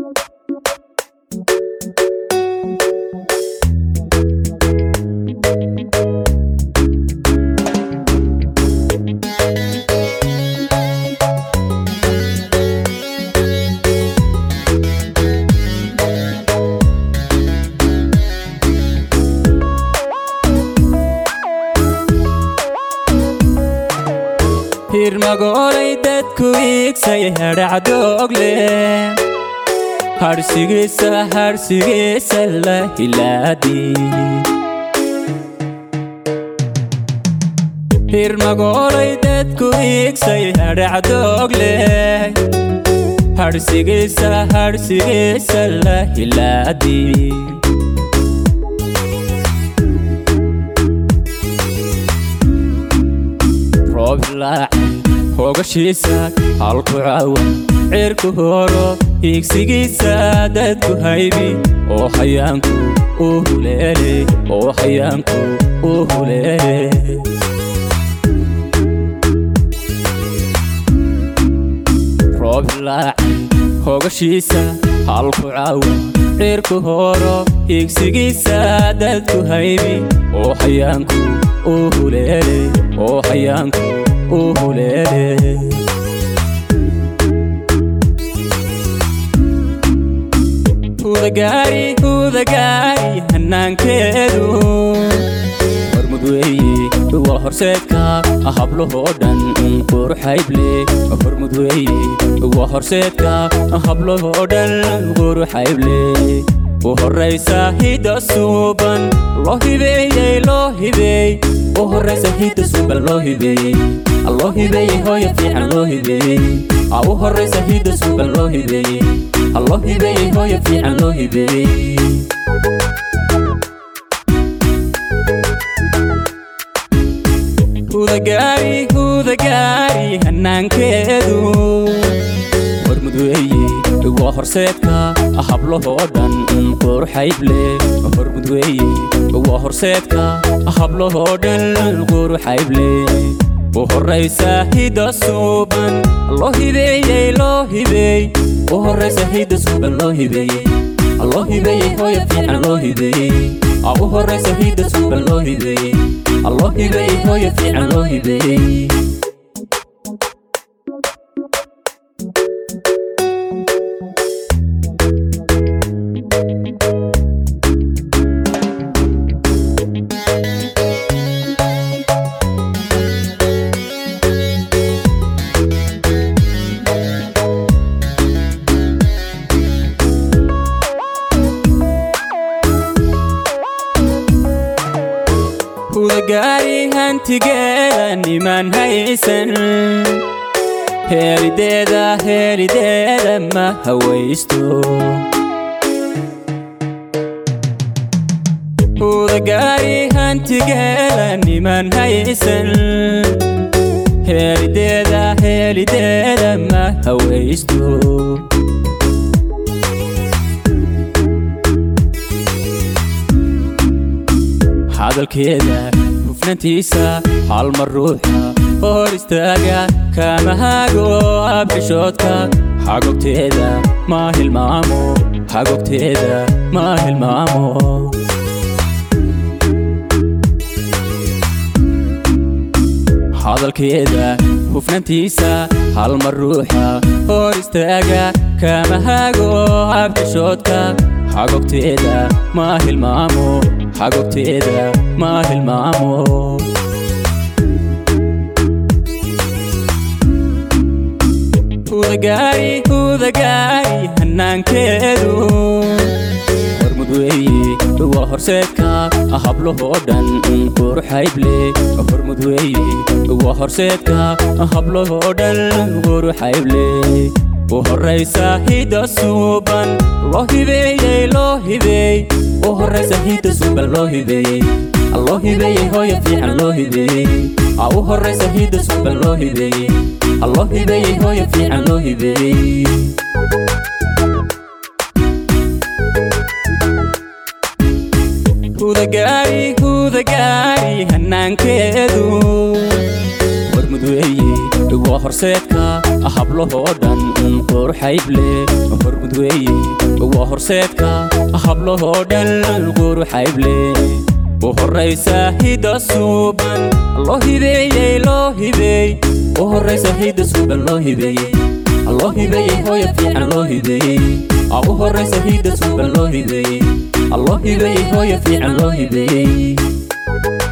hirmagoolay dadku iigsay hadhacdoogle harhsigiisa harhsigiisa la hilaadi hirmagoolay dadku iigsay hadhacdoogle harhsigiisa harhsigiisa la hilaadi roob laacay hoogashiisa halku cawa cirku horo hiigsigiisa dadku haybi oo hayaanku u huleele oo hayaanku u huleele roob laacay hoogashiisa halku cawa cirku horo hiigsigiisa dadku haybi oo hayaanku u huleele oo hayaanku u huleele hudagaari hudagaari hanaankeedu hormud weeye waa horseedka hablahoo dhan quruxayble hormud weeye waa horseedka hablahoo dhan quruxayble u horraysa hidda suuban loo hibeeyey loo hibeey u horraysa hidda suuban loo hibeeyey loo hibeeyey hooya fiican loo hibeeyey u horraysa hidda suuban loo hibeeyey loo hibeeyey hooya fiican loo hibeeyey hudagaari hudagaari hanaankeedu hormud weeye waa horseedka hablahoo dhan quruxayble hormud weeye waa horseedka hablahoo dhan quruxayble u horraysa hidda suuban loo hibeeyey loo hibeey u horraysa hidda suuban loo hibeeyey loo hibeeyey hooya fiican loo hibeeyey u horraysa hidda suuban loo hibeeyey loo hibeeyey hooya fiican loo hibeeyey hudagaari hantigeeda niman haysan heelideeda heelideeda ma hawaysto hudagaari hantigeeda niman haysan heelideeda heelideeda ma hawaysto hadalkeeda hufnantiisa halmar ruuxa hor istaaga kama hago abxishoodka xagogteeda ma hilmaamo xagogteeda ma hilmaamo hadalkeeda hufnantiisa halmar ruuxa hor istaaga kama hago abxishoodka xagogteeda ma hilmaamo xagogteeda ma hilmaamo hudagaari hudagaari hanaankeedu hormud weeye waa horseedka hablahoo dhan quruxayble hormud weeye waa horseedka hablahoo dhan quruxayble u horraysa hidda suuban loo hibeeyey loo hibeey u horraysa hidda suuban loo hibeeyey loo hibeeyey hooya fiican loo hibeeyey u horraysa hidda suuban loo hibeeyey loo hibeeyey hooya fiican loo hibeeyey hudagaari hudagaari hanaankeedu hormud weeye waa horseedka hablahoo dhan quruxayble hormud weeye waa horseedka hablahoo dhan quruxayble u horraysa hidda suuban loo hibeeyey loo hibeey u horraysa hidda suuban loo hibeeyey loo hibeeyey hooya fiican loo hibeeyey u horraysa hidda suuban loo hibeeyey loo hibeeyey hooya fiican loo hibeeyey